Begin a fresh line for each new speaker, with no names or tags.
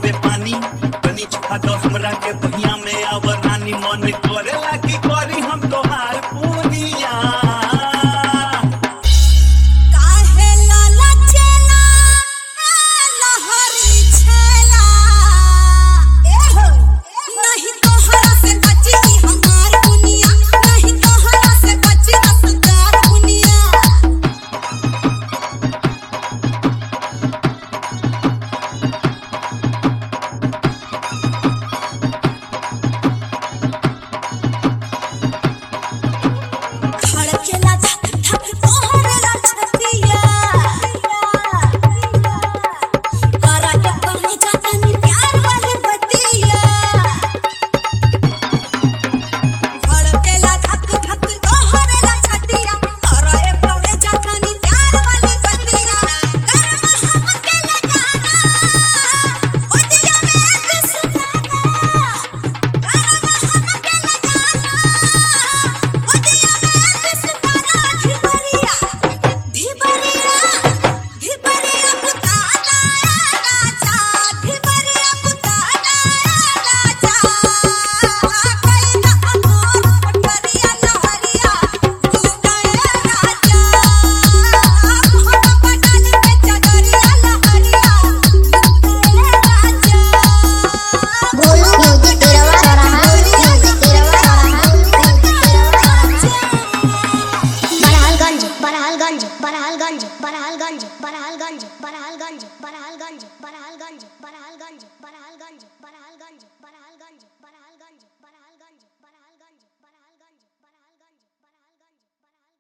से पानी तनी छुपा दो हमरा के बहिया में आवर रानी मन करेला की करी हम तोहार पूनिया
काहे लाला चेला ए लहरी छेला ए हो नहीं तोहरा से बची हमार दुनिया नहीं तोहरा से बची रसदार दुनिया धड़केला धक धक तोहरा छतिया करा के कहने जाता नी प्यार वाली बतिया धड़केला धक धक तोहरा छतिया करा के कहने जाता नी प्यार वाली बतिया करवा हम के लगाना ओ दिया में सुनाना करवा हम के लगाना ओ दिया में सुनाना धिबरिया धिबरिया धिबरिया पुताना राजा धिबरिया पुताना राजा कइना अमोर पटरिया लहरिया तू गए राजा हम पटाली पे चदरिया लहरिया राजा
बोलो म्यूजिक तेरा चौराहा म्यूजिक तेरा चौराहा बरहालगंज बरहालगंज बरहालगंज बरहालगंज बरहालगंज बरहालगंज बरहालगंज